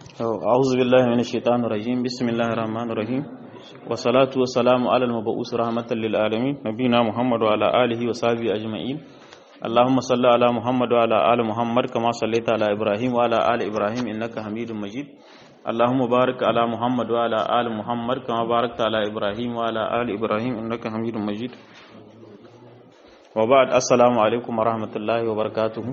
أعوذ بالله من الشيطان الرجيم بسم الله الرحمن الرحيم والصلاة والسلام على المبعوث رحمة للعالمين نبينا محمد وعلى آله وصحبه أجمعين اللهم صل على محمد وعلى آل محمد كما صليت على إبراهيم وعلى آل إبراهيم إنك حميد مجيد اللهم بارك على محمد وعلى آل محمد كما باركت على إبراهيم وعلى آل إبراهيم إنك حميد مجيد وبعد السلام عليكم ورحمة الله وبركاته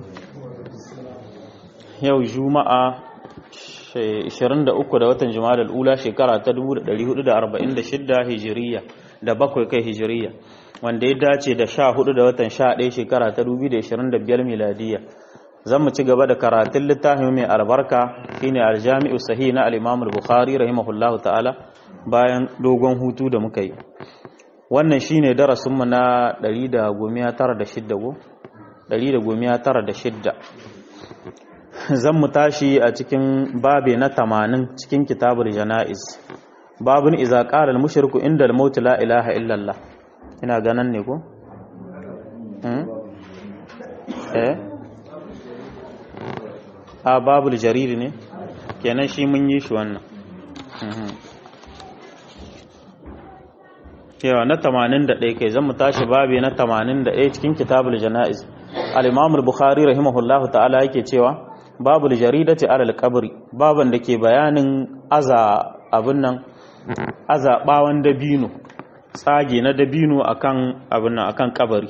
yau juma'a 23 da watan jumada ula shekara ta 1446 hijiriya da bakwai kai hijiriya wanda ya dace da 14 da watan 11 shekara ta 2025 miladiya zan mu ci gaba da karatun littafin mai albarka shine aljami'u sahih na al-imam al-bukhari rahimahullahu ta'ala bayan dogon hutu da muka yi wannan shine darasin mu na 196 196 zan mu tashi a cikin babe na tamanin cikin kitabul jana'iz babun iza qala al-mushriku inda al-maut la ilaha illallah ina ganan ne ko eh a babul jarir ne kenan shi mun yi shi wannan yawa na 81 kai zan mu tashi babe na 81 cikin kitabul jana'iz al-imam al-bukhari rahimahullahu ta'ala yake cewa babu jaridati alal kabri baban da ke bayanin aza abin nan aza bawan dabino tsage na dabino akan abin nan akan kabari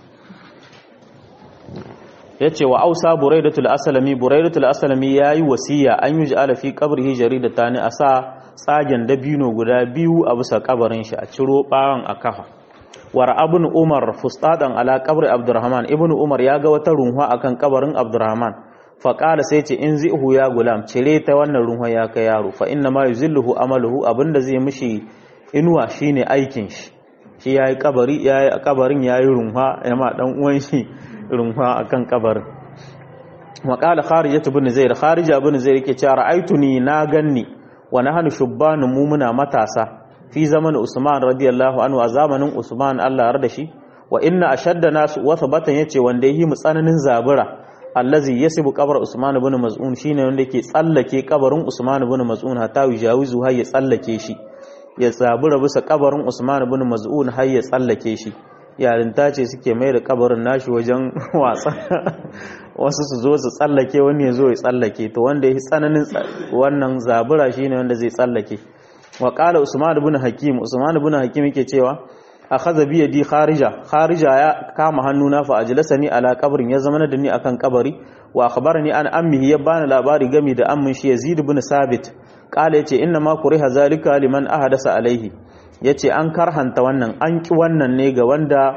yace wa ausa buraidatul aslami buraidatul aslami yayi wasiya an yi ja'ala fi qabrihi jaridatan asa tsagen dabino guda biyu a bisa kabarin shi a ciro bawan a kafa war abun umar fustadan ala qabri abdurrahman ibnu umar ya ga wata runwa akan kabarin abdurrahman faƙala sai ce in zihu ya gulam cire ta wannan ruhun ya kai yaro fa inna ma yuzilluhu amaluhu abinda zai mishi inuwa shine aikin shi shi yayi kabari yayi kabarin yayi runha yama dan uwan shi runha akan kabarin wa qala kharija ibn zaid kharija ibn zaid yake cewa ra'aituni na ganni wa nahnu shubbanu mu muna matasa fi zaman usman radiyallahu anhu a zamanin usman Allah ya da shi wa inna ashadda nasu wa thabatan yace wanda yi mu tsananin zabura allazi yasibu qabr Usman ibn Maz'un shine wanda yake tsallake kabarin Usman ibn Maz'un hatta yujawizu har ya tsallake shi ya tsabura bisa kabarin Usman ibn Maz'un har ya tsallake shi yarinta ce suke mai da kabarin nashi wajen wasa wasu su zo su tsallake wani ya zo ya tsallake to wanda yake tsananin wannan zabura shine wanda zai tsallake wa qala Usman ibn Hakim Usman ibn Hakim yake cewa akhadha bi yadi kharija kharija ya kama hannuna fa ajlasani ala qabrin ya zama da ni akan kabari wa akhbarani an ammihi ya bani labari game da ammin shi Yazid ibn Sabit kala yace inna ma kuriha zalika liman ahadasa alaihi yace an karhanta wannan an ki wannan ne ga wanda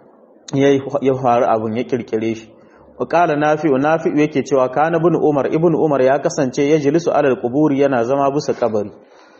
ya faru abun ya kirkire shi wa kala nafi'u nafi'u yake cewa kana ibn Umar ibn Umar ya kasance ya jilisu alal quburi yana zama bisa kabari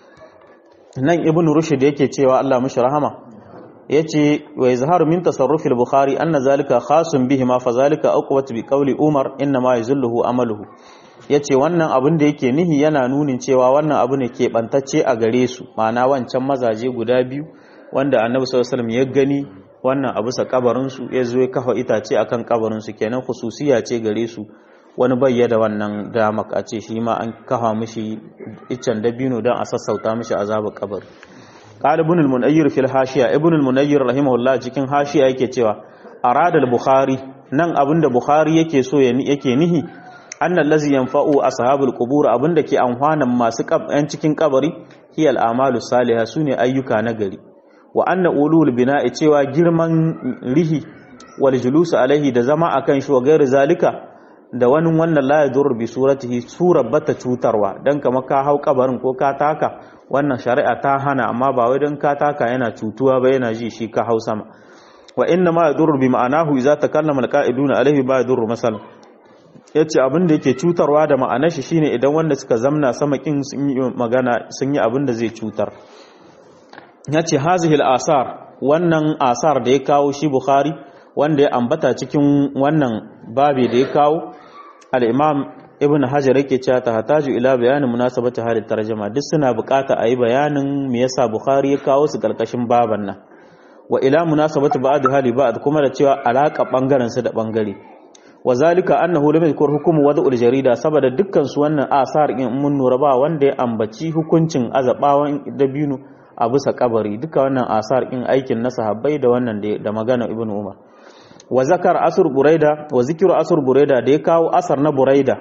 nan ibn Rushd yake cewa Allah mishi rahama yace wa izharu min tasarruf al-bukhari anna zalika khasun bihi ma fa zalika aqwat bi qawli umar inna ma yuzilluhu amaluhu yace wannan abin da yake nihi yana nunin cewa wannan abu ne ke bantacce a gare su ma'ana wancan mazaje guda biyu wanda annabi sallallahu alaihi wasallam ya gani wannan abu sa kabarin su ya zo ya kafa itace akan kabarin su kenan khususiya ce gare su wani bayyada wannan dama a ce shi ma an kafa mishi iccen dabino don a sassauta mishi azabar kabari قال ابن المنير في الحاشيه ابن المنير رحمه الله cikin hashiya yake cewa arada al-bukhari nan abinda bukhari yake so yake nihi annal ladzi yanfa'u ashabul qubur abinda ke amfanan masu yan cikin kabari hiyal amalu salihah sune ayyuka na gari wa anna ulul bina'i cewa girman rihi wal julus alaihi da zama akan shi wa gairi zalika da wani wannan la yadur bi suratihi surar bata cutarwa dan kamar ka hau kabarin ko ka taka wannan shari'a ta hana amma ba wai don ka taka yana cutuwa ba yana ji shi ka hau sama wa inna ma yadurru bi ma'anahu idza takallama alqa'iduna alaihi ba yadurru masal yace abin da yake cutarwa da ma'anar shi shine idan wanda suka zamna sama kin sun yi magana sun yi abin da zai cutar yace hazihi al-asar wannan asar da ya kawo shi bukhari wanda ya ambata cikin wannan babi da ya kawo al-imam ibn hajar yake cewa ta hataju ila bayanin munasabati halin tarjuma duk suna bukata a yi bayanin me yasa bukhari ya kawo su karkashin baban nan wa ila munasabati ba'd hali ba'd kuma da cewa alaka bangaren su da bangare wa zalika annahu lam yadhkur hukm wad'ul jarida saboda dukkan su wannan asar in mun nura ba wanda ya ambaci hukuncin azabawan dabino a bisa kabari duka wannan asar in aikin na sahabbai da wannan da magana ibnu umar wa zakar asr buraida wa zikru asr buraida da ya kawo asar na buraida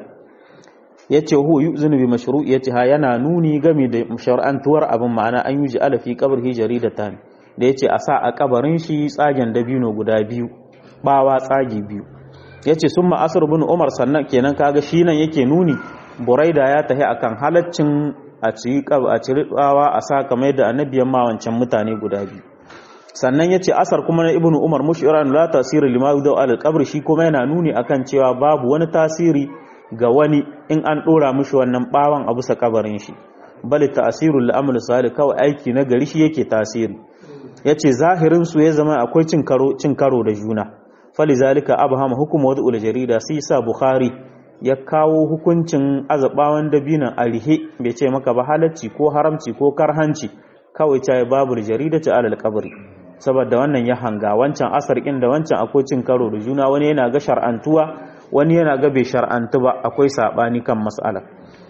yace hu yuzinu bi mashru'iyati ha yana nuni game da shar'antuwar abin ma'ana an yuji ala fi qabrihi jaridatan da yace a sa a kabarin shi tsagen dabino guda biyu bawa tsagi biyu yace summa asr ibn umar sannan kenan kaga shi nan yake nuni buraida ya tahi akan halaccin a ci a ci ribawa a sa kamar da annabiyan ma wancan mutane guda biyu sannan yace asar kuma na ibnu umar mushiran la tasiri lima yudau al qabr shi kuma yana nuni akan cewa babu wani tasiri ga wani in an dora mishi wannan bawan a bisa kabarin shi bal ta'sirul la'amal salih kawai aiki na gari shi yake tasiri yace zahirin su ya zama akwai cin karo cin karo da juna falizalika abhama hukum wad'ul jarida sai sa bukhari ya kawo hukuncin azabawan dabinan alihe bai ce maka ba halacci ko haramci ko karhanci kawai ta babu jarida ta alal kabri saboda wannan ya hanga wancan asar da wancan akwai cin karo da juna wani yana ga shar'antuwa wani yana ga bai shar'antu ba akwai sabani kan mas'ala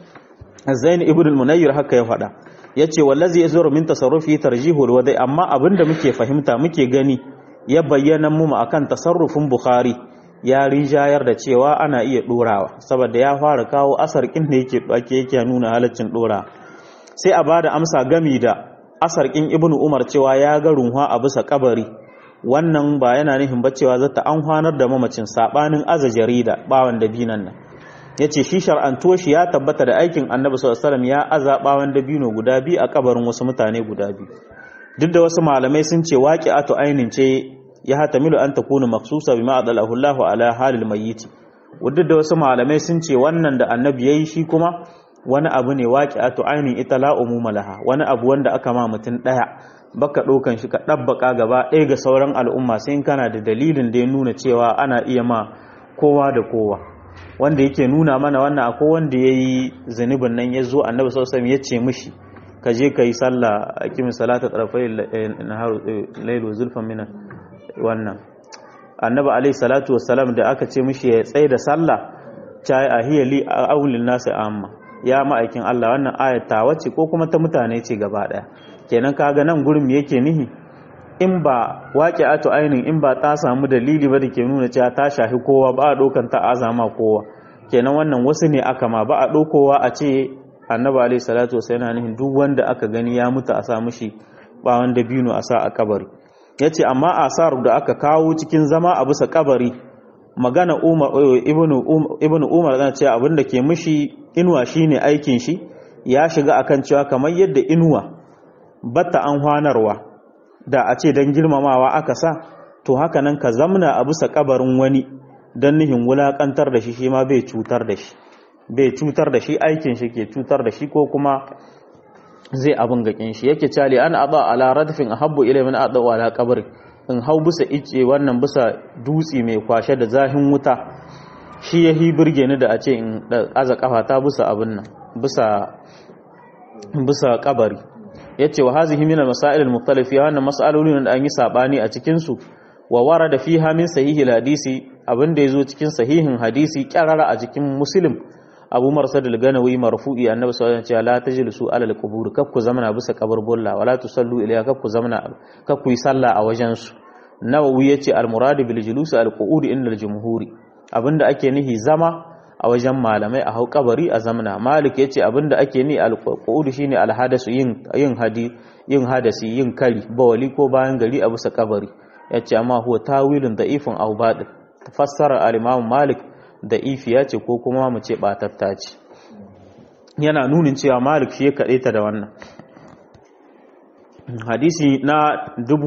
zain ibn al-munayyir haka ya faɗa yace wallazi yazuru min tasarrufi tarjihul wadai amma abinda muke fahimta muke gani ya bayyana mu akan tasarrufin bukhari ya rijayar da cewa ana iya dorawa saboda ya fara kawo asar kin da yake ake yake nuna halaccin dora sai a bada amsa gami da asar kin ibnu umar cewa ya ga runwa a bisa kabari wannan ba yana nufin ba cewa zata an hwanar da mamacin sabanin aza jarida bawan dabinan nan yace shi shar'antuwa shi ya tabbata da aikin annabi sallallahu alaihi wasallam ya aza bawan dabino guda biyu a kabarin wasu mutane guda biyu duk da wasu malamai sun ce waqi'atu ainin ce ya hatamilu an takuna maksusa bima adalahu Allahu ala halil mayyit wadda da wasu malamai sun ce wannan da annabi yayi shi kuma wani abu ne waqi'atu ainin ita la umuma laha wani abu wanda aka ma mutun daya baka dokan shi ka dabbaka gaba ɗaya ga sauran al'umma sai in kana da dalilin da ya nuna cewa ana iya ma kowa da kowa wanda yake nuna mana wannan akwai wanda yayi zunubin nan ya zo annabi sallallahu alaihi wasallam ya ce mishi ka je ka yi sallah a kimin salata tarafai lailu zulfan minan wannan annabi alaihi salatu wassalam da aka ce mishi ya tsaye da sallah ta yi ahiyali a aulin nasu amma ya ma'aikin Allah wannan ayata wacce ko kuma ta mutane ce gaba daya kenan kaga nan gurin me yake nihi in ba waqi'atu ainin in ba ta samu dalili ba da ke nuna cewa ta shafi kowa ba a dokan ta azama kowa kenan wannan wasu ne aka ma ba a dokowa a ce annabi alaihi salatu wassalam yana nihin duk wanda aka gani ya mutu a sa mishi ba wanda bino a sa a kabari ya ce amma asar da aka kawo cikin zama a bisa kabari magana ibn umar zana cewa abinda ke mishi inuwa shine aikin shi ya shiga akan cewa kamar yadda inuwa batta an hwanarwa da a ce don girmamawa aka sa to haka nan ka zamna a bisa kabarin wani don nihin wulakantar da shi shi ma bai cutar da shi bai cutar da shi aikin shi ke cutar da shi ko kuma zai abin gakin shi yake cali an aba ala radfin ahabbu ila min ada ala qabri in hau bisa ice wannan bisa dutsi mai kwashe da zahin wuta shi yahi burge ni da a ce in aza kafa ta bisa abin nan bisa bisa kabari yace wa hazihi min al-masail al-mukhtalifa wannan mas'alolin da an yi sabani a cikin su wa warada fiha min sahihi al-hadisi abinda yazo cikin sahihin hadisi kyarara a cikin muslim abu marsad al-ganawi marfu'i annabi sallallahu alaihi wasallam la tajlisu ala al-qubur kakku zamana bisa kaburbulla wala tusallu ilayha kakku zamana kakku yi sallah a wajen su nawawi yace al-murad bil julus al-qu'ud inda al-jumhuri abinda ake nihi zama a wajen malamai a hau kabari a zamana malik yace abinda ake ni al-qu'ud shine al-hadasu yin yin hadi yin hadasi yin kari bawali ko bayan gari a bisa kabari yace amma huwa tawilun da'ifun aw badil tafassara al-imam malik da ifiya ce ko kuma mu ce batatta ce yana nunin cewa malik shi ya kaɗe ta da wannan hadisi na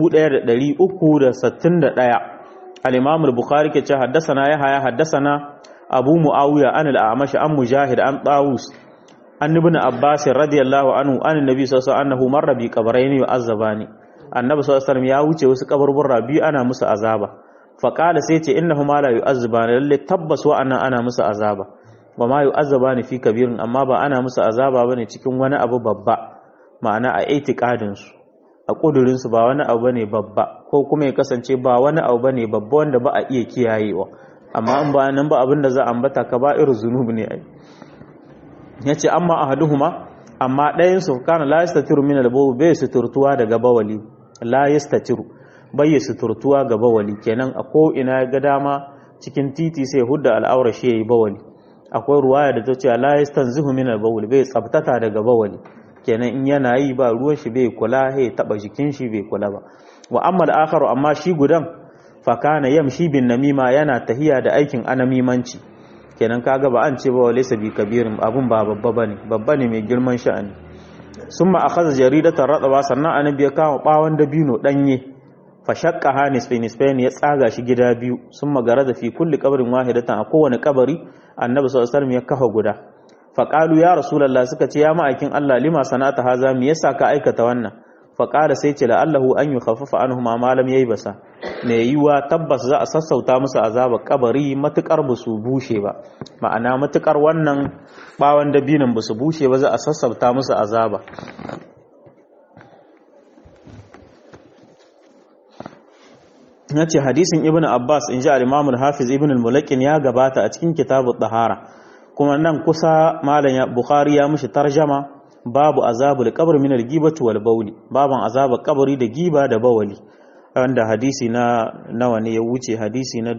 1361 al-imam al-bukhari ke ce haddasana ya haya haddasana abu muawiya an al-amash an mujahid an tawus an ibn abbas radiyallahu anhu an annabi sallallahu alaihi wasallam marra bi qabrayn yu'azzabani annabi sallallahu alaihi wasallam ya wuce wasu kaburburra biyu ana musu azaba faƙala sai ce inna huma la yu'azzabani lalle tabbas wa'annan ana musu azaba wa ma yu'azzabani fi kabirin amma ba ana musu azaba bane cikin wani abu babba ma'ana a itiqadin su a kudurin su ba wani abu bane babba ko kuma ya kasance ba wani abu bane babba wanda ba a iya kiyayewa amma an ba nan ba abinda za a ambata kaba'ir zunub ne ai yace amma ahaduhuma amma ɗayan su kana la yastatiru min al-bawl bai suturtuwa daga bawali la yastatiru bai suturtuwa ga bawali kenan a ko ina ga dama cikin titi sai hudda al'aura shi yayi bawali akwai ruwaya da ta ce la yastanzihu min al-bawl bai tsabtata daga bawali kenan in yana yi ba ruwan shi bai kula he taba jikin shi bai kula ba wa amma al-akharu amma shi gudan fa kana yamshi bin namima yana tahiya da aikin anamimanci kenan kaga ba an ce ba walaysa bi kabirin abun ba babba bane babba ne mai girman sha'ani summa akhadha jaridatan radaba sannan annabi ya kama bawon dabino danye fa shaqqa nisfain nisfain ya tsaga shi gida biyu summa garada fi kulli qabrin wahidatan a kowane kabari annabi sallallahu alaihi wasallam ya kafa guda fa qalu ya rasulullah suka ce ya ma'aikin Allah lima sanata haza me yasa ka aikata wannan fa qala sai ce la'allahu an yukhaffafa anhuma ma lam basa. ne yiwa tabbas za a sassauta musu azaba kabari matukar ba su bushe ba ma'ana matukar wannan bawan dabinin ba su bushe ba za a sassauta musu azaba na ce hadisin ibn abbas in ji al hafiz ibn al-mulakin ya gabata a cikin kitabun tahara kuma nan kusa malam bukhari ya mushi tarjama babu azabul qabr min al-ghibati wal bawli baban azabar kabari da giba da bawali wanda hadisi na nawa ne ya wuce hadisi na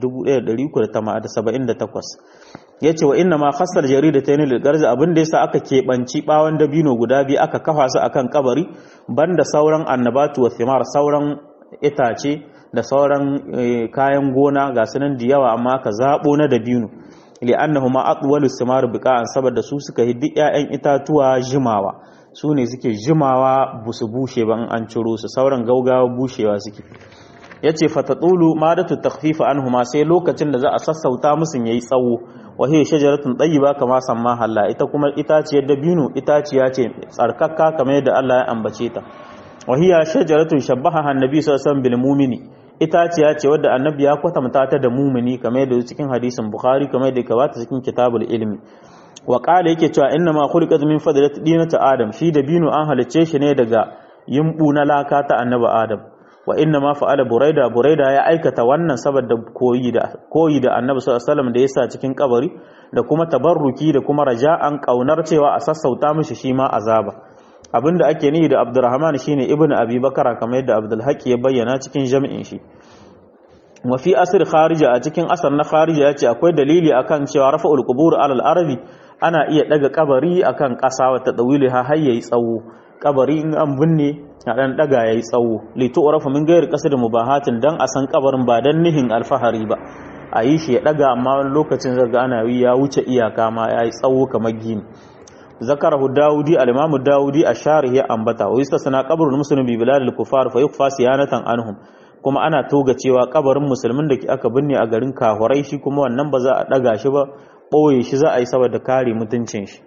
1378 yace wa inna ma khassal jaridatayn lil garzi abin da yasa aka kebanci bawon dabino guda biyu aka kafa su akan kabari banda sauran annabatu wa thimar sauran itace da sauran kayan gona ga sunan da yawa amma ka zabo na dabino li'annahuma atwalu thimar biqa'an saboda su suka hiddi ƴaƴan itatuwa jimawa su ne suke jimawa busu bushe ban an ciro su sauran gaugawa bushewa suke yace fatatulu madatu takhfifa anhuma sai lokacin da za a sassauta musu yayi tsawo wa hiya shajaratun tayyiba kama samma halla ita kuma itaciyar dabino itaciya ce tsarkakka kamar yadda Allah ya ambace ta wa hiya shajaratun shabbaha annabi sallallahu alaihi wasallam bil mu'mini itaciya ce wadda annabi ya kwatanta ta da mumini kamar yadda cikin hadisin bukhari kamar yadda ka bata cikin kitabul ilmi wa qala yake cewa inna ma khuliqat min fadlati dinati adam shi da binu an halicce shi ne daga yimbu na laka ta annabi adam wa inna ma fa'ala buraida buraida ya aikata wannan saboda koyi da koyi da annabi sallallahu alaihi wasallam da yasa cikin kabari da kuma tabarruki da kuma raja'an kaunar cewa a sassauta mishi shi ma azaba abinda ake nihi da abdurrahman shine ibnu abi bakara kamar yadda abdul haqi ya bayyana cikin jami'in shi wa fi asr kharija a cikin asar na kharija yace akwai dalili akan cewa rafa'ul qubur alal arabi ana iya daga kabari akan kasa wa tadawili ha har yayi tsawo kabari in an binne a dan daga yayi tsawo li tu'rafu min ghairi qasd mubahatin dan a san kabarin ba dan nihin alfahari ba a yi shi ya daga amma wani lokacin zaga ana yi ya wuce iyaka ma yayi tsawo kamar gini zakarahu daudi al-imamu daudi ash-sharih ya ambata wa yustasna qabrul muslim bi bilal al-kufar fa yukfa siyanatan anhum kuma ana toga cewa kabarin musulmin da aka binne a garin kahurai shi kuma wannan ba za a daga shi ba boye shi za a yi saboda kare mutuncin shi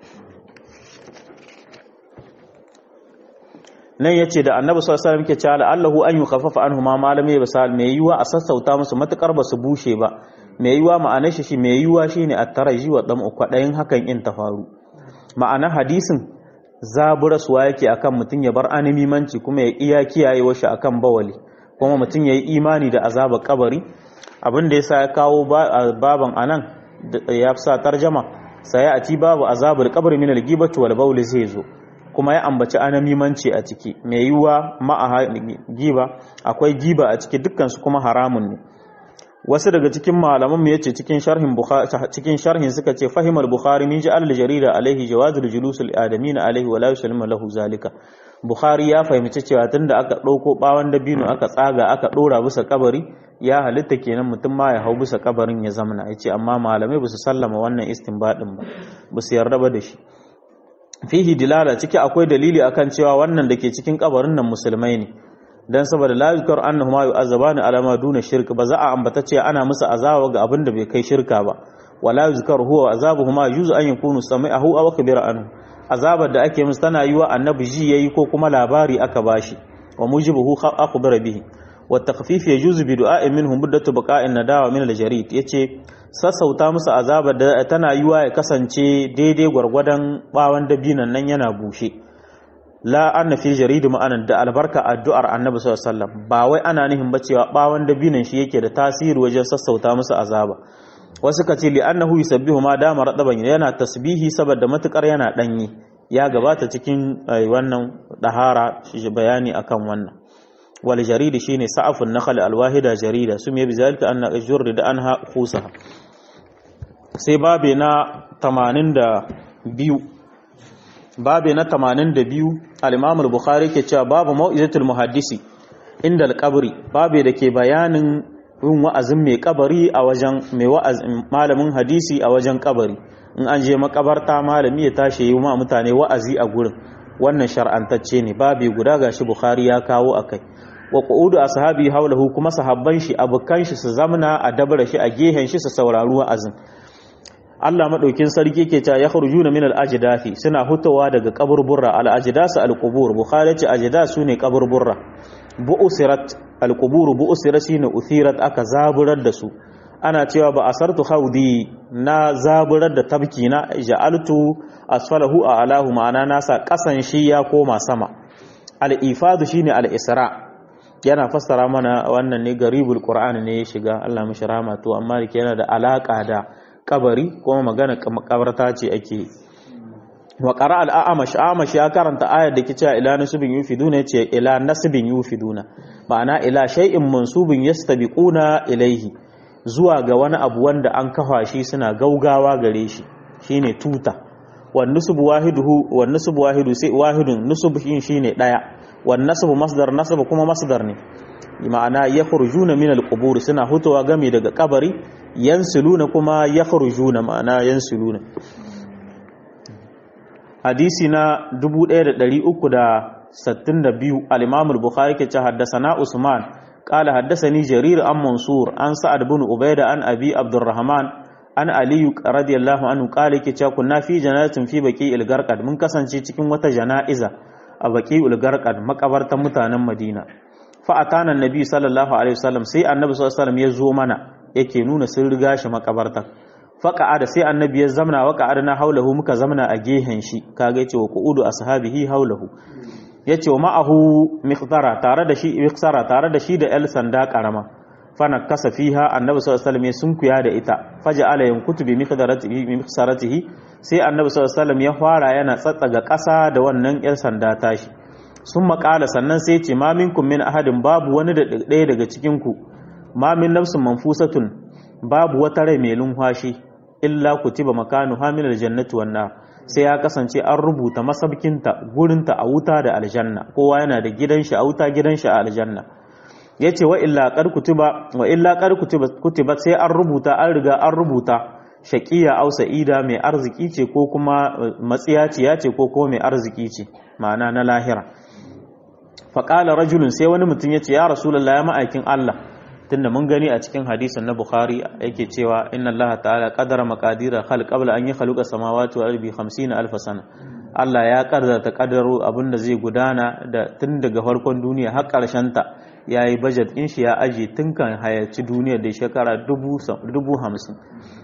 nan yace da annabi sallallahu alaihi wasallam yake cewa Allahu an yukhaffafa anhum ma malami basal mai yiwa a sassauta musu matukar ba su bushe ba mai yiwa ma'anar shi mai yiwa shine at-taraji wa dam'u kwadayin hakan in ta faru ma'ana hadisin zaburaswa yake akan mutum ya bar animimanci kuma ya iya kiyaye shi akan bawali kuma mutum ya yi imani da azabar kabari abin da yasa ya kawo baban anan ya sa tarjama sai a ci babu azabar kabari min al-gibati wal bawl zai zo kuma ya ambaci anamimanci a ciki mai yiwa ma'a giba akwai giba a ciki dukkan su kuma haramun ne wasu daga cikin malaman mu yace cikin sharhin bukhari cikin sharhin suka ce fahimar bukhari min ja'al jarida alaihi jawazul julus al adamin alaihi wa la yusallimu lahu zalika bukhari ya fahimci cewa tunda aka dauko bawan dabino aka tsaga aka dora bisa kabari ya halitta kenan mutum ma ya hau bisa kabarin ya zamana yace amma malamai ba su sallama wannan istinbadin ba ba su yarda ba da shi fihi dilala ciki akwai dalili akan cewa wannan dake cikin kabarin nan musulmai ne dan saboda la yuzkar annahuma yu'azzabani ala ma duna shirk ba za a ambata cewa ana musu azaba ga abin da bai kai shirka ba wala yuzkar huwa azabuhuma yuzu an yakunu sami'ahu aw kabira anhu azabar da ake musu tana yiwa annabi ji yayi ko kuma labari aka bashi wa mujibuhu akhbara bihi wa takhfif yajuzu bi du'a'in minhum muddatu baqa'in nadawa min al-jarid yace sassauta musu azabar da tana yiwa ya kasance daidai gwargwadon bawan dabinan nan yana bushe la anna fi jaridu ma'anan da albarka addu'ar annabi sallallahu alaihi wasallam ba wai ana nihin ba cewa bawan dabinan shi yake da tasiri wajen sassauta musu azaba wasu ka ce li'annahu yusabbihu ma dama radaban yana tasbihi saboda matukar yana danyi ya gabata cikin wannan dahara shi bayani akan wannan wal jaridi shine sa'afun nakhl al wahida jarida sum yabi zalika anna ajurri da anha khusaha sai babe na 82 babe na 82 al-imam al-bukhari ke cewa babu mau'izatul muhaddisi inda al-qabri babe da ke bayanin yin wa'azin mai kabari a wajen mai wa'azin malamin hadisi a wajen kabari in an je makabarta malami ya tashi yi ma mutane wa'azi a gurin wannan shar'antacce ne babi guda gashi bukhari ya kawo akai wa qu'udu ashabi haulahu kuma sahabban shi abukan shi su zamna a dabara shi a gehen shi su saurari wa'azin Allah madaukin sarki ke cewa ya khurujuna min al-ajdathi suna hutawa daga kaburburra al-ajdas al-qubur bukhari ce ajdas sune kaburburra bu'sirat al-qubur bu'sirat shine uthirat aka zaburar da su ana cewa ba asartu haudi na zaburar da tabki na ja'altu asfalahu a alahu ma'ana nasa kasan shi ya koma sama al-ifadu shine al-isra yana fassara mana wannan ne garibul qur'ani ne ya shiga Allah mishi rahama to amma yana da alaka da kabari kuma magana makabarta ce ake wa qara al-a'mash a'mash ya karanta ayar da kice ila nasibin yufiduna yace ila nasibin yufiduna ma'ana ila shay'in mansubin yastabiquna ilaihi zuwa ga wani abu wanda an kafa shi suna gaugawa gare shi shine tuta wan nusub wahiduhu wan nusub wahidu sai wahidun nusub shine daya wan nasab masdar nasab kuma masdar ne ma'ana yakhrujuna min alqubur suna hutuwa game daga kabari yansiluna kuma yakhrujuna ma'ana yansiluna hadisi na 1362 al-imam al-bukhari ke ce haddathana usman قال حدثني جرير عن منصور عن سعد بن عبيدة عن أبي عبد الرحمن عن علي رضي الله عنه قال كي كنا في جنازة في بقي الغرقد من كسانci cikin wata jana'iza a baqi al-garqad makabartan mutanen Madina fa atana annabi sallallahu alaihi wasallam sai annabi sallallahu alaihi wasallam ya zo mana yake nuna sun riga shi makabarta fa qa'ada sai annabi ya zamna wa qa'adna haulahu muka zamna a gehen shi kaga yace wa qu'udu ashabihi haulahu ya ce wa ma'ahu miqdara tare da shi miqsara tare da shi da el sanda karama fana kasa fiha annabi sallallahu alaihi wasallam sun kuya da ita faja ala yankutu bi miqdaratihi bi miqsaratihi sai annabi sallallahu alaihi wasallam ya fara yana tsatsaga ƙasa da wannan el sanda tashi sun maƙala sannan sai ce ma minkum min ahadin babu wani da ɗaya daga cikin ku ma min nafsin manfusatun babu wata rai mai lumfashi illa kutiba makanu hamilal jannati wan nar sai ya kasance an rubuta masabkinta gurinta a wuta da aljanna kowa yana da gidan shi a wuta gidan shi a aljanna yace wa illa qad kutiba wa illa qad kutiba kutiba sai an rubuta an riga an rubuta shaqiya aw sa'ida mai arziki ce ko kuma matsiyaciya ce ko kuma mai arziki ce ma'ana na lahira fa qala rajulun sai wani mutum yace ya rasulullahi ya ma'aikin Allah tunda mun gani a cikin hadisin na Bukhari yake cewa inna Allah ta'ala qadara maqadira khalq qabla an yakhluqa samawati wal ardi 50 alf sana Allah ya kaddara kaddaro abinda zai gudana da tun daga farkon duniya har karshen ta yayi budget din shi ya aje tun kan hayaci duniyar da shekara 50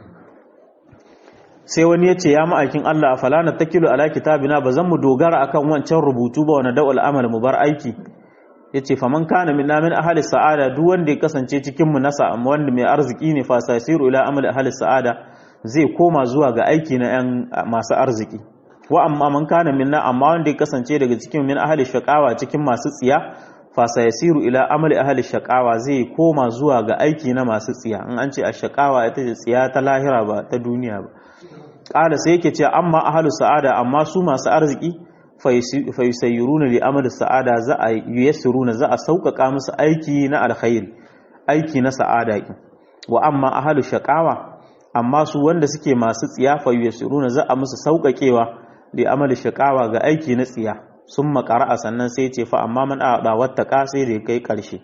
sai wani ya ce ya ma'aikin Allah a falana takilu ala kitabina ba zan mu dogara akan wancan rubutu ba wani da'ul amal mu bar aiki yace faman kana minna min ahli sa'ada duk wanda ya kasance cikin mu nasa amma wanda mai arziki ne fa sasiru ila amali ahli sa'ada zai koma zuwa ga aiki na yan masu arziki wa amma man kana minna amma wanda ya kasance daga cikin min ahli shaqawa cikin masu tsiya fa sayasiru ila amali ahli shaqawa zai koma zuwa ga aiki na masu tsiya in an ce ashqawa ita ce tsiya ta lahira ba ta duniya ba kala sai yake ce amma ahli sa'ada amma su masu arziki fayusayyiruna li amal sa'ada za a yuyassiruna za a sauƙaƙa musu aiki na alkhairi aiki na sa'ada ki wa amma ahlu shaqawa amma su wanda suke masu tsiya fayuyassiruna za a musu sauƙaƙewa li amal shaqawa ga aiki na tsiya sun makara sannan sai ce fa amma man a'da wattaqa sai da kai ƙarshe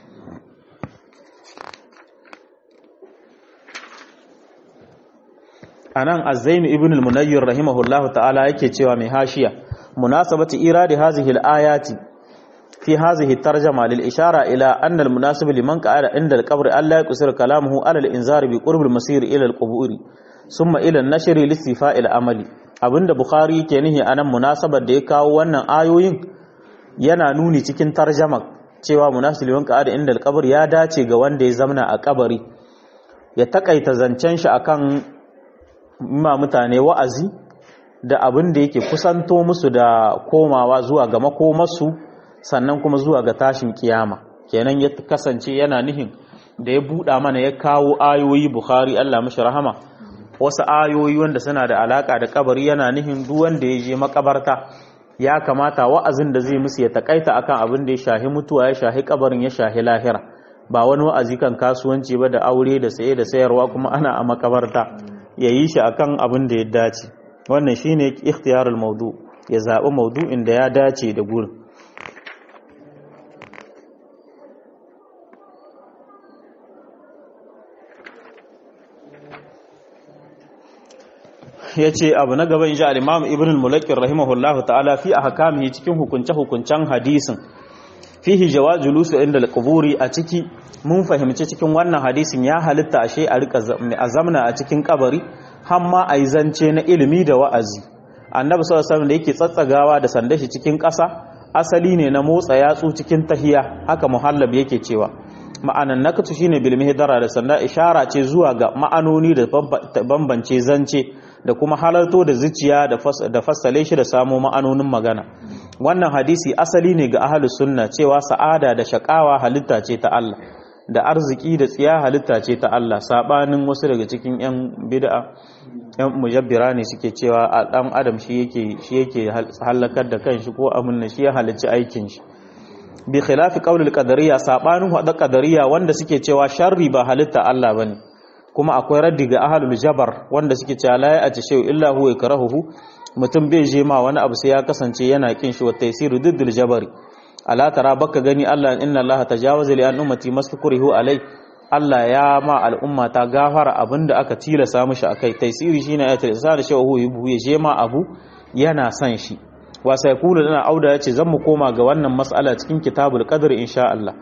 anan az-zain ibn al-munayyir rahimahullahu ta'ala yake cewa mai hashiya مناسبة إيراد هذه الآيات في هذه الترجمة للإشارة إلى أن المناسب لمن قال عند القبر ألا يقصر كلامه على الإنذار بقرب المسير إلى القبور ثم إلى النشر لاستيفاء العمل abinda Bukhari ke nihi anan munasabar da ya kawo wannan ayoyin yana nuni cikin tarjama cewa munasib liman qa'ada inda al ya dace ga wanda ya zamna a kabari ya takaita zancen shi akan ma mutane wa'azi da abin da yake kusanto musu da komawa zuwa ga makomarsu sannan kuma zuwa ga tashin kiyama kenan ya kasance yana nihin da ya buɗa mana ya kawo ayoyi bukhari Allah mashi rahama wasu ayoyi wanda suna da alaka da kabari yana nihin duk wanda ya je makabarta ya kamata wa'azin da zai musu ya takaita akan abin da ya shahi mutuwa ya shahi kabarin ya shahi lahira ba wani wa'azi kan kasuwanci ba da aure da saye da sayarwa kuma ana a makabarta ya yi shi akan abin da ya dace wannan shine ikhtiyarul maudu ya zaɓi maudu'in da ya dace da gurin ya ce abu na gaban ji al'imam ibn al-mulakin rahimahullahu ta'ala fi a hakamihi cikin hukunce-hukuncen hadisin fihi jawa julusu inda al a ciki mun fahimci cikin wannan hadisin ya halitta ashe a rika azamna a cikin kabari hamma a yi zance na ilimi da wa'azi annabi sallallahu alaihi da yake tsatsagawa da sanda shi cikin ƙasa asali ne na motsa yatsu cikin tahiya haka muhallab yake cewa ma'anan nakatu shine bil mihdara da sanda ishara ce zuwa ga ma'anoni da bambance zance da kuma halarto da zuciya da fassale shi da samo ma'anonin magana wannan hadisi asali ne ga ahlus sunna cewa sa'ada da shakawa halitta ce ta Allah da arziki da tsiya halitta ce ta Allah sabanin wasu daga cikin yan bid'a yan mujabbira ne suke cewa a dan adam shi yake shi yake halakar da kanshi ko amin shi ya halicci aikin shi bi khilafi qaulil qadariyya sabanin wada qadariyya wanda suke cewa sharri ba halitta Allah bane kuma akwai raddi ga ahlul jabar wanda suke cewa la ya'ti shay illa huwa yakrahuhu mutum bai je ma wani abu sai ya kasance yana kin shi wa taysiru diddil jabari ala tara baka gani Allah inna Allah tajawaza li an ummati mastakurihu alai Allah ya ma al'umma ta gafara abinda aka tilasa mishi akai taysiri shine ayatul insan shi huwa yubu ya je ma abu yana san shi wa sai kula dana auda yace zan mu koma ga wannan mas'ala cikin kitabul qadr insha Allah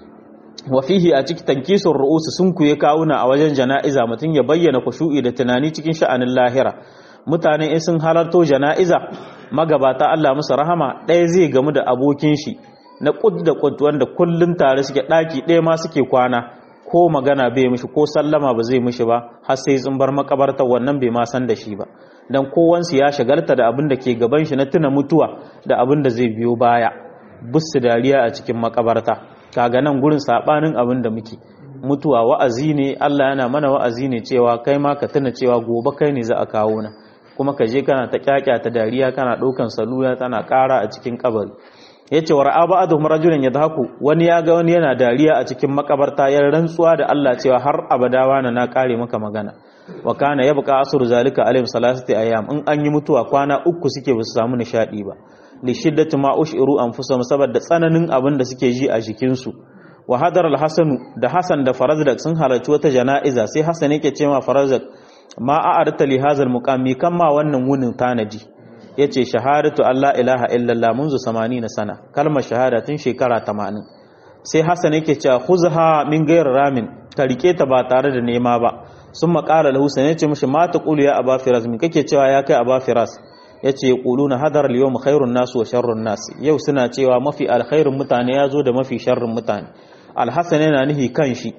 wa fihi a cikin tankisur ru'us sun kuye kawuna a wajen jana'iza mutun ya bayyana kushu'i da tunani cikin sha'anin lahira mutane in sun halarto jana'iza magabata Allah musu rahama ɗaya zai gamu da abokin shi na kud da kud wanda kullun tare suke ɗaki ɗaya ma suke kwana ko magana bai mishi ko sallama ba zai mishi ba har sai sun bar makabarta wannan bai ma san da shi ba dan kowansu ya shagalta da abin da ke gaban shi na tuna mutuwa da abin da zai biyo baya bussu dariya a cikin makabarta kaga nan gurin sabanin abin da muke mutuwa wa'azi ne Allah yana mana wa'azi ne cewa kai ma ka tuna cewa gobe kai ne za a kawo na kuma ka je kana ta kyakya ta dariya kana ɗaukan saluya tana ƙara a cikin kabari ya ce wa ra'a ba'aduhum rajulan yadhaku wani ya ga wani yana dariya a cikin makabarta ya rantsuwa da Allah cewa har abada wani na kare maka magana wa kana yabqa asru zalika alayhim salasati ayyam in an yi mutuwa kwana uku suke ba su samu nishadi ba li shiddati ma ushiru anfusahum saboda tsananin abin da suke ji a jikin su wa hadar al-hasanu da hasan da farazdak sun halarci wata jana'iza sai hasan yake cewa farazdak ma a'arta li hazal muqami kan ma wannan wunin tanaji yace shahadatu alla ilaha illallah munzu 80 sana kalmar shahada tun shekara 80 sai hasan yake cewa khuzha min ghayr ramin ka rike ta ba tare da nema ba sun maƙala lahu sai yace mishi ma taqulu ya aba firas min kake cewa ya kai aba firas yace yaquluna hadar al-yawm khairun nas wa sharrun nas yau suna cewa mafi alkhairun mutane yazo da mafi sharrin mutane alhasan yana nihi kanshi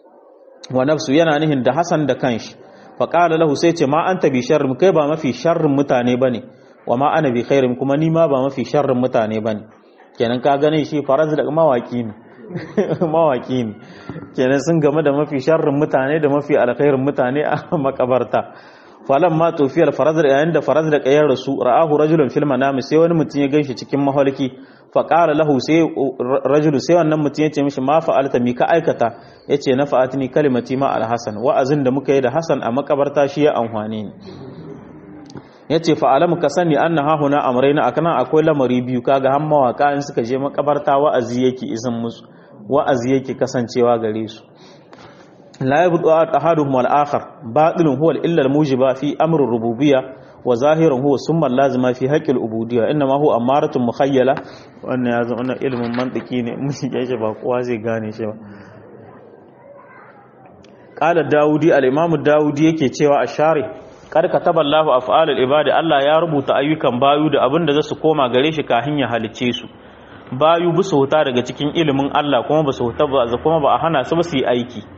wa nafsu yana nihin da hasan da kanshi faƙala lahu sai ce ma an tabi sharrin kai ba mafi sharrin mutane bane wa ma ana bi khairin kuma ni ma ba mafi sharrin mutane bane kenan ka gane shi faraz da mawaki ne mawaki ne kenan sun game da mafi sharrin mutane da mafi alkhairin mutane a makabarta falan ma tofiyar faraz da yayin da faraz da kayar rasu ra'ahu rajulun fil manami sai wani mutum ya ganshi cikin mahalki faƙara lahu sai rajulu sai wannan mutum ya ce mishi ma fa'alta mi ka aikata ya ce na fa'atini kalimati ma alhassan wa'azin da muka yi da hassan a makabarta shi ya amfani ne ya ce fa'alamu ka sani an na hahuna amraina a kanan akwai lamari biyu kaga han mawaka in suka je makabarta wa'azi yake izin musu wa'azi yake kasancewa gare su la yabdu ahaduhum al akhar batilun huwa illa al mujiba fi amri rububiyya wa zahirun huwa summa lazima fi haqqil ubudiyya inna ma huwa amaratun mukhayyala wannan ya zama wannan ilimin mantiki ne mun shi shi ba kowa zai gane shi ba qala daudi al-imam daudi yake cewa a share kar kataba Allahu af'alul ibadi Allah ya rubuta ayyukan bayu da abin da zasu koma gare shi kafin ya halice su bayu bu su huta daga cikin ilimin Allah kuma ba su huta ba kuma ba a hana su ba su yi aiki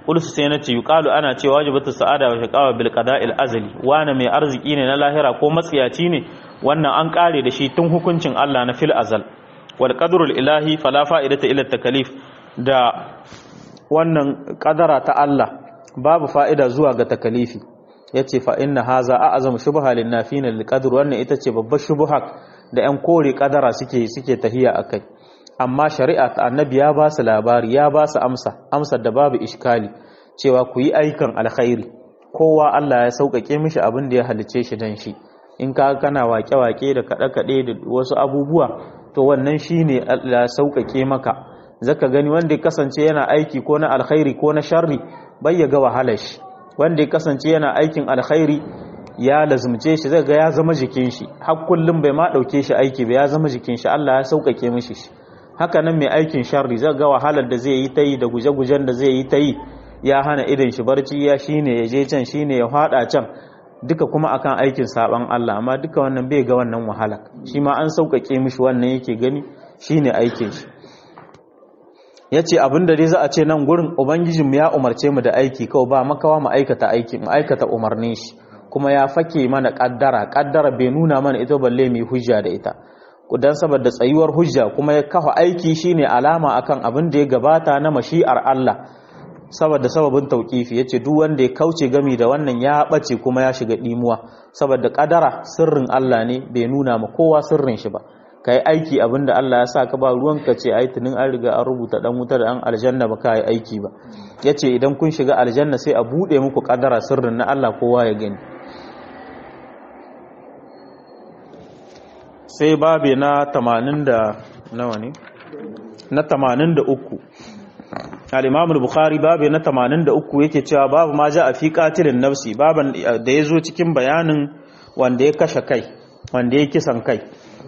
qulsu sai nace yuqalu ana cewa wajibatu sa'ada wa shaqawa bil qada'il azali wani mai arziki ne na lahira ko matsiyaci ne wannan an kare da shi tun hukuncin Allah na fil azal wal qadrul ilahi fala fa'idata ila takalif da wannan kadara ta Allah babu fa'ida zuwa ga takalifi yace fa inna haza a'zam shubha lin nafina lil qadr wannan ita ce babbar shubha da yan kore kadara suke suke tahiya akai amma shari'a ta annabi ya ba su labari ya ba su amsa amsar da babu iskali cewa ku yi aikan alkhairi kowa Allah ya sauƙaƙe mishi abin da ya halice shi dan shi in ka kana wake-wake da kaɗe-kaɗe da wasu abubuwa to wannan shine Allah ya sauƙaƙe maka zaka gani wanda ya kasance yana aiki ko na alkhairi ko na sharri bai ya ga wahalar shi wanda ya kasance yana aikin alkhairi ya lazumce shi zai ga ya zama jikin shi har kullum bai ma dauke shi aiki ba ya zama jikin shi Allah ya sauƙaƙe mishi shi haka nan mai aikin sharri zai ga wahalar da zai yi ta yi da guje-gujen da zai yi ta yi ya hana idan shi barci ya shine ya je can shine ya hada can duka kuma akan aikin saban Allah amma duka wannan bai ga wannan wahala shi ma an sauƙaƙe mishi wannan yake gani shine aikin shi ya ce abinda dai za a ce nan gurin ubangijinmu ya umarce mu da aiki kawai ba makawa mu aikata aiki mu aikata umarnin shi kuma ya fake mana kaddara kaddara bai nuna mana ita balle mai hujja da ita dan saboda tsayuwar hujja kuma ya kafa aiki shine alama akan abin da ya gabata na mashi'ar Allah saboda sababin tauqifi yace duk wanda ya kauce gami da wannan ya bace kuma ya shiga dimuwa saboda kadara sirrin Allah ne bai nuna ma kowa sirrin shi ba ka yi aiki abinda Allah ya sa ka ba ruwanka ce ai tunin an riga an rubuta dan wuta da an aljanna ba ka yi aiki ba ya ce idan kun shiga aljanna sai a buɗe muku ƙadara sirrin na Allah kowa ya gani sai babe na tamanin da nawa ne na tamanin da uku al-imam al-bukhari babe na tamanin da uku yake cewa babu ma ja a fi qatilin nafsi baban da ya zo cikin bayanin wanda ya kashe kai wanda ya kisan kai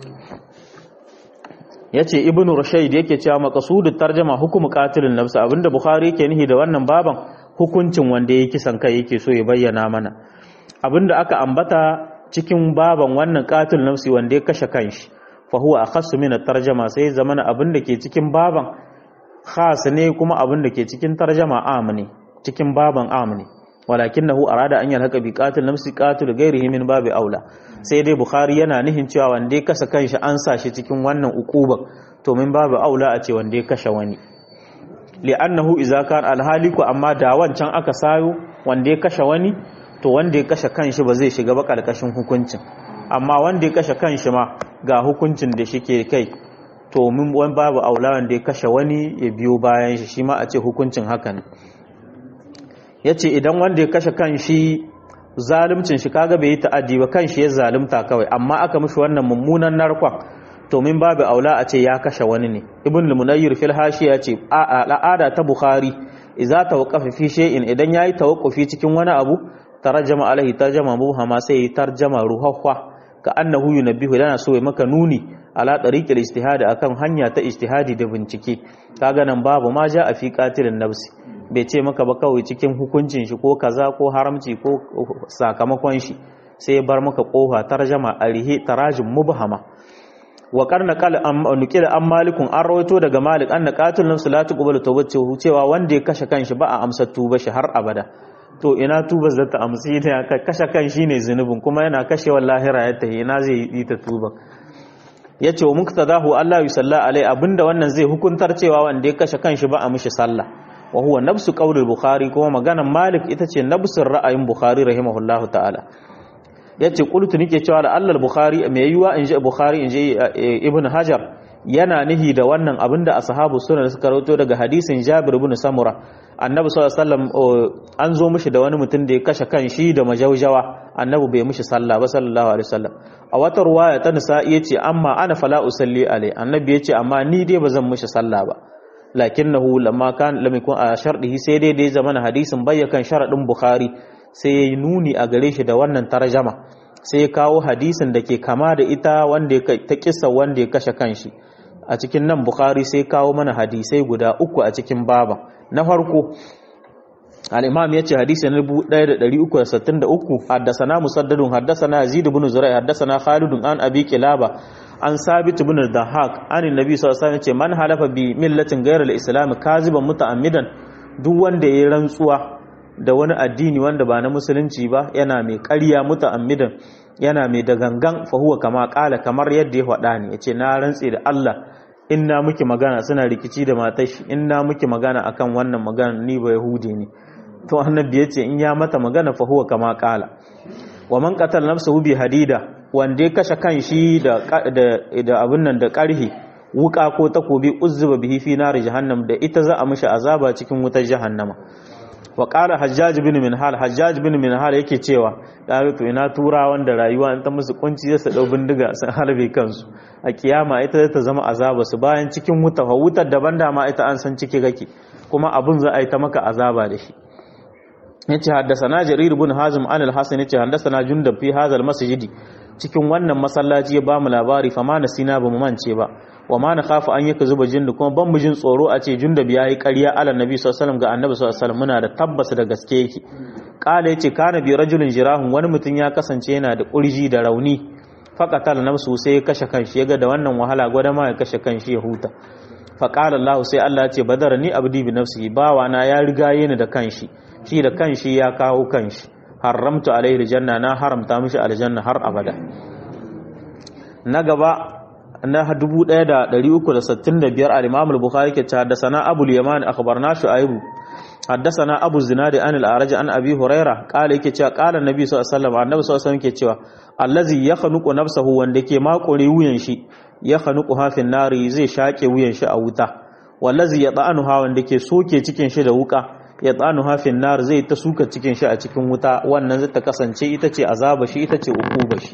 ya ce ibn rushaid yake cewa maqsudut tarjama hukumu qatilin nafs abinda bukhari yake nihi da wannan baban hukuncin wanda yake kisan kai yake so ya bayyana mana abinda aka ambata cikin baban wannan qatil nafsi wanda ya kashe kanshi fa huwa akhassu min at-tarjama sai zamana abinda ke cikin baban khas ne kuma abinda ke cikin tarjama am ne cikin baban am ne walakinahu arada an yalhaka bi qatil nafsi qatil ghairihi min babi aula sai dai bukhari yana nihin cewa wanda ya kasa kanshi an sa shi cikin wannan ukuban to min babu aula a ce wanda ya kashe wani li'annahu idza kan alhaliku amma da wancan aka sayo wanda ya kashe wani to wanda ya kashe kanshi ba zai shiga ba karkashin hukuncin amma wanda ya kashe kanshi ma ga hukuncin da shike kai to min wani babu aula wanda ya kashe wani ya biyo bayan shi shi ma a ce hukuncin haka ne yace idan wanda ya kashe kanshi zalimcin shi kaga bai yi ta'addi ba kan shi ya zalimta kawai amma aka mishi wannan mummunan narkon to min babu aula a ce ya kashe wani ne ibn al-munayyir fil hashiya ce al'ada ta bukhari idza tawaqqafa fi shay'in idan yayi tawaqqufi cikin wani abu tarjama alaihi tarjama muhama sai tarjama ruhahwa ka annahu yunabbihu lana so ya maka nuni ala tariqil ijtihad akan hanya ta ijtihadi da bincike kaga nan babu ma ja a fi qatilin nafsi bai ce maka ba kawai cikin hukuncin shi ko kaza ko haramci ko sakamakon shi sai ya bar maka kofa tarjama arihi tarajim mubhama wa qarna qal am nukila an malikun an rawaito daga malik anna qatil nafsi la tuqbalu tawbatu cewa wanda ya kashe kanshi ba a amsa tuba shi har abada to ina tuba zata amsi ne ka kashe kan shi ne zunubin kuma yana kashe lahira ya tahi ina zai yi ta tuba yace wa muktadahu Allah yusalla alai abinda wannan zai hukuntar cewa wanda ya kashe kanshi ba a mishi sallah wa huwa nafsu qawlil bukhari kuma maganan malik ita ce nafsin ra'ayin bukhari rahimahullahu ta'ala yace qultu nike cewa da Allah bukhari mai yiwa in ji bukhari in ji ibn hajar yana nihi da wannan abinda ashabu sunan suka rawaito daga hadisin jabir ibn samura annabi sallallahu alaihi wasallam an zo mishi da wani mutum da ya kashe kan shi da majaujawa annabi bai mishi sallah ba sallallahu alaihi wasallam a wata ruwaya ta nisa yace amma ana fala usalli alai annabi yace amma ni dai bazan mishi sallah ba lakinnahu lamma kan lam yakun a shardihi sai dai dai zaman hadisin bayyakan sharadin bukhari sai yayi nuni a gare shi da wannan tarjama sai ya kawo hadisin da ke kama da ita wanda ta kissa wanda ya kashe kanshi a cikin nan bukhari sai kawo mana hadisai guda uku a cikin baba na farko al-imam yace hadisi na 1363 haddathana musaddadun haddathana yazid ibn zurai haddathana khalid an abi kilaba an sabit ibn dahak an annabi sallallahu alaihi wasallam yace man halafa bi millatin ghayra al-islam kaziban muta'ammidan duk wanda ya rantsuwa da wani addini wanda ba na musulunci ba yana mai ƙarya muta'ammidan yana mai da gangan fa huwa kama kala kamar yadda ya faɗa ne yace na rantse da Allah in na miki magana suna rikici da matar shi in na miki magana akan wannan magana ni ba yahudi ne to annabi yace in ya mata magana fa huwa kama kala wa man qatala nafsahu bi hadida wanda ya kashe kanshi da da abin nan da ƙarhi wuka ko takobi uzzuba bihi fi nar jahannam da ita za a mishi azaba cikin wutar jahannama wa qala hajjaj bin minhal hajjaj bin minhal yake cewa ya to ina tura wanda rayuwa in ta musu kunci zai su dau bindiga sun harbe kansu a kiyama ita zai ta zama azaba su bayan cikin wuta fa wutar daban da ma ita an san ciki gake kuma abun za a yi ta maka azaba da shi yace haddathana jarir ibn hazim an al-hasan yace haddathana jundab fi hadha al-masjid cikin wannan masallaci ya bamu labari fa ma nasina bamu mance ba wa ma na khafa an yaka zuba jindu kuma ban mujin tsoro a ce jundab yayi ƙarya ala nabi sallallahu alaihi wasallam ga annabi sallallahu alaihi wasallam muna da tabbas da gaske yake kala yace kana bi rajulin jirahun wani mutum ya kasance yana da kurji da rauni faqatal nafsu sai ya kashe kanshi yaga da wannan wahala gwada ma ya kashe kanshi ya huta fa qala Allah sai Allah ya ce badara ni abdi bi nafsihi bawa na ya riga ni da kanshi shi da kanshi ya kawo kanshi haramtu alaihi aljanna na haramta mishi aljanna har abada na gaba na 1365 al-Imam al-Bukhari ke haddathana Abu al-Yaman akhbarna Shu'aib haddathana Abu Zinad an al-Araj an Abi Hurairah qala yake cewa qala Annabi sallallahu alaihi wasallam Annabi sallallahu alaihi wasallam yake cewa allazi yakhnuqu nafsahu wanda ke makure wuyan shi yakhnuqu hafin nari zai shake wuyan shi a wuta wallazi yata'anuha wanda ke soke cikin shi da wuka yata'anu hafin nar zai ta suka cikin shi a cikin wuta wannan zai ta kasance ita ce azaba shi ita ce ukuba shi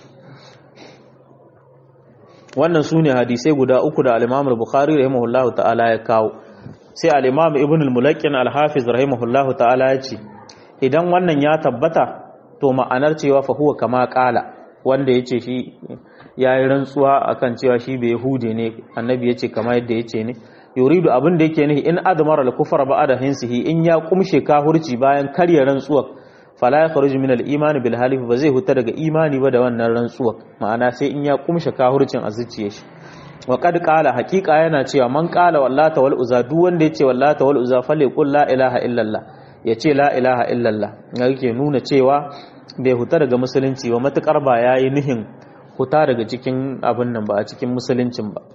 wannan su ne hadisai guda uku da al-Imam al-Bukhari rahimahullahu ta'ala ya kawo sai al-Imam Ibn al-Mulakkin al-Hafiz rahimahullahu ta'ala ya ce idan wannan ya tabbata to ma'anar cewa fa huwa kama qala wanda yace shi yayi rantsuwa akan cewa shi bai yahude ne annabi yace kama yadda yace ne yuridu abin da yake nihi in admara al-kufra ba'da hinsihi in ya kumshe kahurci bayan karya rantsuwa fala yakhruju min al-iman bil halif ba zai huta daga imani ba da wannan rantsuwa ma'ana sai in ya kumshe kahurcin a zuciyar shi wa qad qala haqiqa yana cewa man qala wallata wal uzza duk wanda yace wallata wal uzza falyaqul la ilaha illallah yace la ilaha illallah yake nuna cewa bai huta daga musulunci ba matukar ba yayi nihin huta daga cikin abin nan ba a cikin musuluncin ba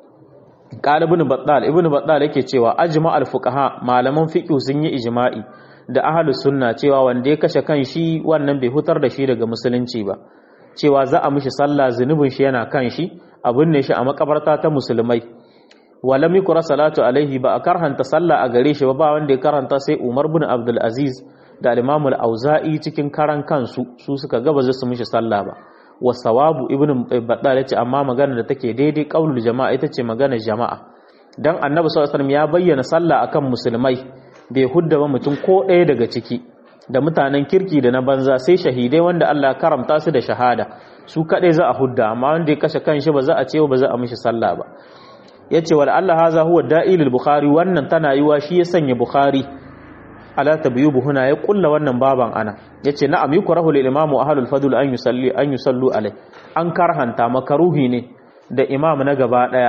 qala ibn battal ibn battal yake cewa ajma al fuqaha malaman fiqh sun yi ijma'i da ahlu sunna cewa wanda ya kashe kan shi wannan bai hutar da shi daga musulunci ba cewa za a mishi sallah zunubin shi yana kan shi abin ne shi a makabarta ta musulmai walam yukra salatu alaihi ba a karhanta sallah a gare shi ba ba wanda ya karanta sai Umar bin Abdul Aziz da al-Imam al-Auza'i cikin karan kansu su suka gaba su mishi sallah ba wa sawabu ibn Battal yace amma magana da take daidai qaulul jama'a ita ce maganar jama'a dan Annabi sallallahu alaihi wasallam ya bayyana sallah akan musulmai bai hudda ba mutum ko ɗaya daga ciki da mutanen kirki da na banza sai shahidai wanda Allah karamta su da shahada su kaɗai za a hudda amma wanda ya kashe kanshi ba za a ce ba za a mishi sallah ba yace wal Allah haza huwa da'ilul bukhari wannan tana yiwa shi ya sanya bukhari ala tabyubu huna ya kulla wannan baban ana yace na'am yukrahu lil imamu ahlul fadl an yusalli an yusallu alai an karhanta makaruhi ne da imam na gaba daya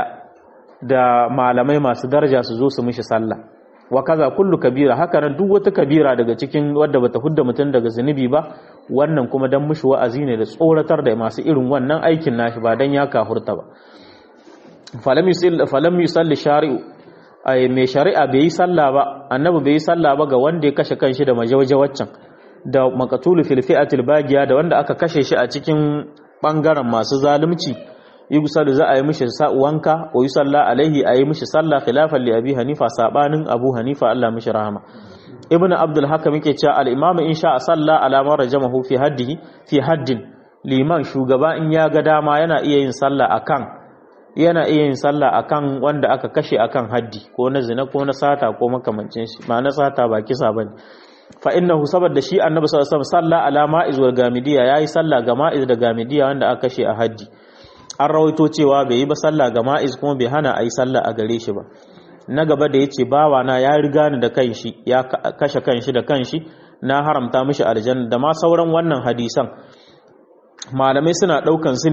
da malamai masu daraja su zo su mishi sallah wa kaza kullu kabira haka nan duk wata kabira daga cikin wadda bata hudda mutum daga zunubi ba wannan kuma dan mushi wa'azi ne da tsoratar da masu irin wannan aikin nashi ba dan ya kahurta ba falam yusalli falam yusalli shari'u ay mai shari'a bai yi sallah ba annabi bai yi sallah ba ga wanda ya kashe kanshi da majawaje waccan da maqtulu fil fi'atil bagiya da wanda aka kashe shi a cikin bangaren masu zalunci yusalu za a yi mishi wanka wa yusalla alaihi a yi mishi sallah khilafan li abi hanifa sabanin abu hanifa Allah mishi rahama ibnu abdul hakam yake cewa al imamu in sha salla ala man rajamahu fi haddihi fi haddin liman shugaba in ya ga dama yana iya yin sallah akan yana iya yin sallah akan wanda aka kashe akan haddi ko na zina ko na sata ko makamancin shi ma na sata ba kisa bane fa innahu saboda shi annabi sallallahu alaihi wasallam salla ala ma'iz wal gamidiya yayi sallah ga ma'iz da gamidiya wanda aka kashe a haddi an rawaito cewa bai yi ba sallah ga ma'iz kuma bai hana a yi sallah a gare shi ba na gaba da ya ce bawana ya riga ni da kanshi ya kashe kanshi da kanshi na haramta mishi aljanna da ma sauran wannan hadisan malamai suna ɗaukan su ne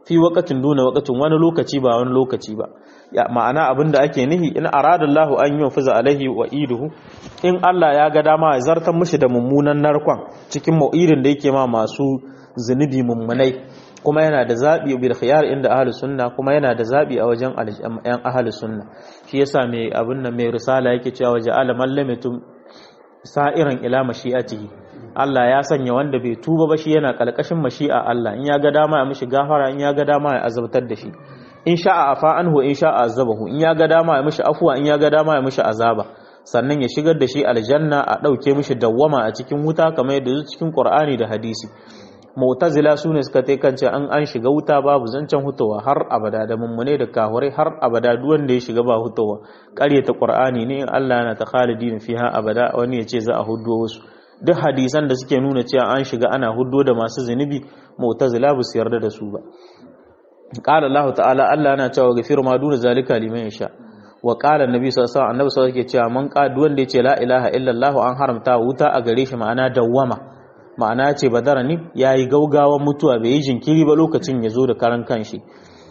fi waqatin duna waqatin wani lokaci ba wani lokaci ba ya ma'ana abinda ake nihi in aradallahu an yunfiza alaihi wa iduhu in Allah ya ga dama ya zartar mishi da mummunan narkon cikin mau'idin da yake ma masu zunubi mummunai kuma yana da zabi bil khiyar inda ahlus sunna kuma yana da zabi a wajen yan ahlus sunna shi yasa mai abin nan mai risala yake cewa ja'ala man lam sa'iran ila mashi'atihi Allah ya sanya wanda bai tuba ba shi yana kalkashin mashi'a Allah in ya ga dama ya mishi gafara in ya ga dama ya azabtar da shi in sha'a afa anhu in sha'a azabahu in ya ga dama ya mishi afwa in ya ga dama ya mishi azaba sannan ya shigar da shi aljanna a dauke mishi dawwama a cikin wuta kamar yadda zuwa cikin Qur'ani da hadisi mu'tazila sune suka tai kance an an shiga wuta babu zancen hutowa har abada da mummune da kahurai har abada duk wanda ya shiga ba hutowa ƙaryata Qur'ani ne Allah yana ta khalidin fiha abada wani ya ce za a hudo wasu duk hadisan da suke nuna cewa an shiga ana huddo da masu zunubi mu'tazila ba su yarda da su ba qala Allah ta'ala Allah yana cewa gafiru ma duna zalika liman yasha wa qala annabi sallallahu alaihi wasallam annabi sallallahu alaihi cewa man qadu wanda yace la ilaha illallah an haramta wuta a gare shi ma'ana dawwama ma'ana ce badara ni yayi gaugawan mutuwa bai yi jinkiri ba lokacin ya zo da karan kanshi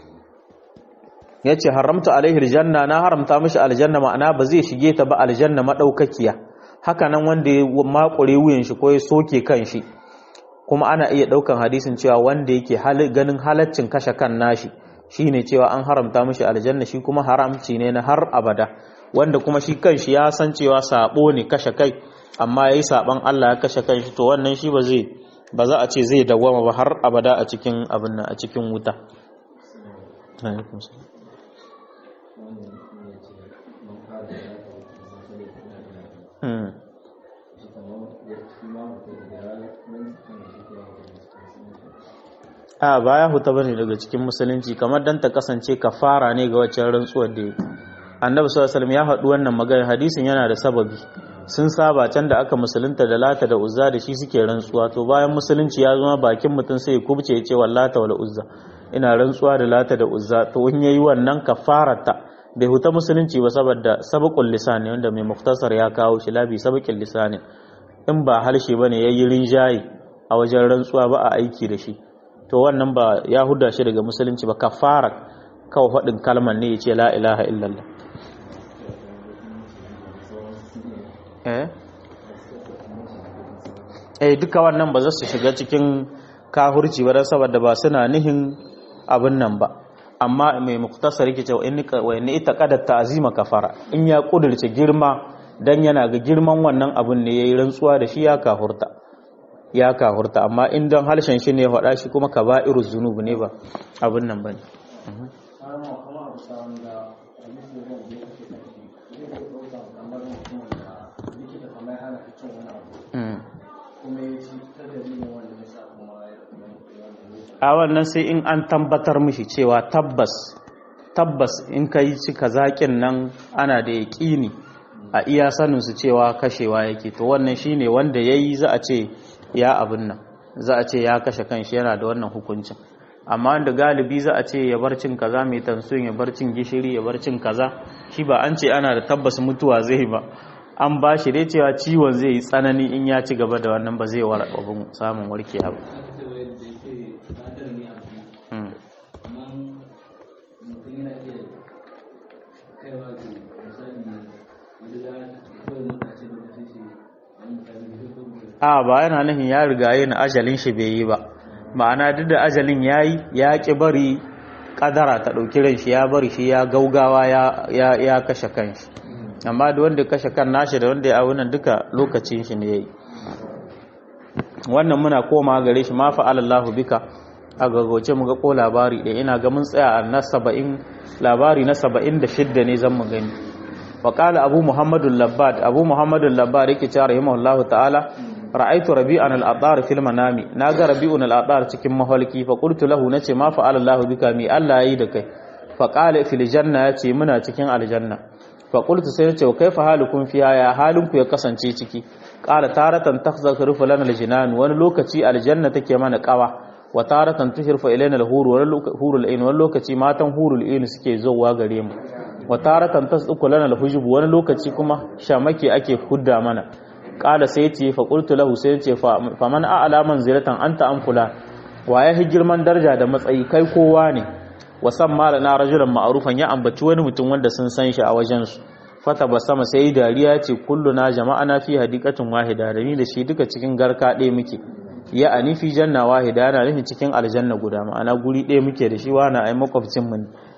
yace haramta alaihi aljanna na haramta mishi aljanna ma'ana ba zai shige ta ba aljanna madaukakiya haka nan wanda ya makure wuyan shi ko ya soke kan shi kuma ana iya daukan hadisin cewa wanda yake ganin halaccin kashe kan nashi shine cewa an haramta mishi aljanna shi kuma haramci ne na har abada wanda kuma shi kanshi ya san cewa sabo ne kashe kai amma yayi saban Allah ya kashe kan shi to wannan shi ba zai ba za a ce zai dawwama ba har abada a cikin abin nan a cikin wuta Hmm. a baya huta bane daga cikin musulunci kamar dan ta kasance kafara ne ga waccan rantsuwar da annabi sallallahu alaihi ya haɗu wannan magana hadisin yana da sababi sun saba can da aka musulunta da lata da uzza da shi suke rantsuwa to bayan musulunci ya zama bakin mutum sai ya kubce ya ce wallata wal uzza ina rantsuwa da lata da uzza to in yayi wannan kafarata bai huta musulunci ba saboda sabaqul lisan wanda mai muktasar ya kawo shi labi sabaqul lisan in ba harshe bane yayi rinjaye a wajen rantsuwa ba a aiki da shi to wannan ba ya huda shi daga musulunci ba kafara kawai faɗin kalmar ne ya ce la ilaha illallah eh eh duka wannan ba za su shiga cikin kahurci ba don saboda ba suna nihin abin nan ba amma mai muktasar yake cewa wa inni ita qadar ta'zima kafara in ya kudurce girma dan yana ga girman wannan abin ne yayi rantsuwa da shi ya kafurta ya kahurta amma in don harshen shi ne faɗa shi kuma ka ba'iru zunubu ne ba abin nan ba ne a wannan sai in an tabbatar mishi cewa tabbas tabbas in ka yi cika zaƙin nan ana da yaƙini a iya saninsu cewa kashewa yake to wannan shine wanda ya yi za a ce ya abin nan za a ce ya kashe kanshi yana da wannan hukuncin amma da galibi za a ce ya bar cin kaza mai tansun ya bar cin gishiri ya bar cin kaza shi ba an ce ana da tabbas mutuwa zai ba an ba shi dai cewa ciwon zai yi tsanani in ya ci gaba da wannan ba zai war abin samun warke ba a ba yana nufin ya riga yin ajalin shi bai yi ba ma'ana duk da ajalin ya yi ya ƙi bari ƙadara ta ɗauki ran shi ya bari shi ya gaugawa ya kashe kan shi amma da wanda kashe kan nashi da wanda ya awunan duka lokacin shi ne ya yi wannan muna koma gare shi ma fa'alallahu bika a gaggauce mu ga ko labari ɗaya ina ga mun tsaya a na saba'in labari na saba'in da shidda ne zan mu gani waƙala abu muhammadu labbad abu muhammadu labbad yake cewa rahimahullahu ta'ala ra'aitu rabi'an al-adar fil manami naga rabi'un al-adar cikin mahalki fa qultu lahu nace ma fa'ala Allahu bika mi Allah yayi da kai fa qala fil janna yace muna cikin aljanna fa qultu sai nace kaifa halukum fiha ya halinku ya kasance ciki qala taratan takhzaru lana al-jinan wani lokaci aljanna take mana kawa wa taratan tushirfa ilaina al-hur wani hurul ain wani lokaci matan hurul ain suke zowa gare mu wa taratan tasduku lana al-hujub wani lokaci kuma shamake ake hudda mana kala sai ce fa qultu lahu sai ce fa man a'la manzilatan anta am fulan waye hi girman daraja da matsayi kai kowa ne wasan mala na rajulan ma'rufan ya ambaci wani mutum wanda sun san shi a wajen su fata basama sai dariya ce kulluna jama'ana fi hadiqatin wahida da ni da shi duka cikin garka ɗaya muke ya ani fi janna wahida yana nufin cikin aljanna guda ma'ana guri ɗaya muke da shi wani ai makwabcin mu ne